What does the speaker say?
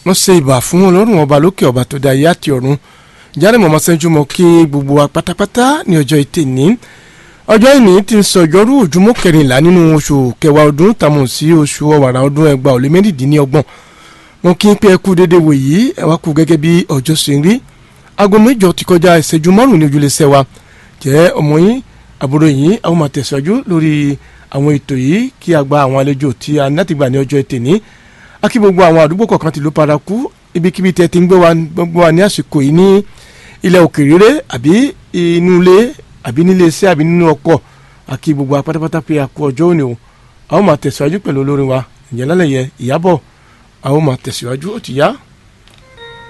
wọ́n ṣe ìbà fún ọlọ́run ọba lókè ọba tó dá ayé àti ọ̀run jáde mọ̀mọ́ sẹ́jú mọ́ kí gbogbo wa pátápátá ní ọjọ́ ìtẹ̀ ní ọjọ́ ìní ti ń sọ ọjọ́rú òjúmọ́ kẹrìnlá nínú oṣù kẹwàá ọdún tàmù sí oṣù ọ̀wàrà ọdún ẹgbàá ó lé mẹ́rìndínlọ́gbọ̀n wọn kí n pé ẹkú déédéé wò yìí ẹ wá kú gẹ́gẹ́ bí ọjọ́ ṣe ń rí aago mẹ́jọ ti kọjá ìṣẹ́jú márùn-ún ní ojúlẹ̀ṣẹ̀ wa jẹ́ ọmọ yín àbúrò yín àwọn máa tẹ̀síwájú lórí àwọn ètò yìí kí a gba àwọn àlejò tí a ní láti gbà ní ọjọ́ ẹtì ní akí gbogbo àwọn àdúgbò kọ̀ọ̀kan ti ló paraku ibikíbi tẹ́ ti ń gbé wa gbogbo wa ní àsìkò yìí ní ilẹ̀ òkèèrè àbí inú ilé àbí nílé iṣẹ́ àbí nínú ọkọ̀ akí gbogbo wa pátápátá pé a kú ọjọ́ òní o àwọn máa tẹ̀síwájú pẹ̀lú olórin wa ìyẹn lálẹ́ yẹ ìyábọ̀ àwọn máa tẹ̀síwájú ó ti yá.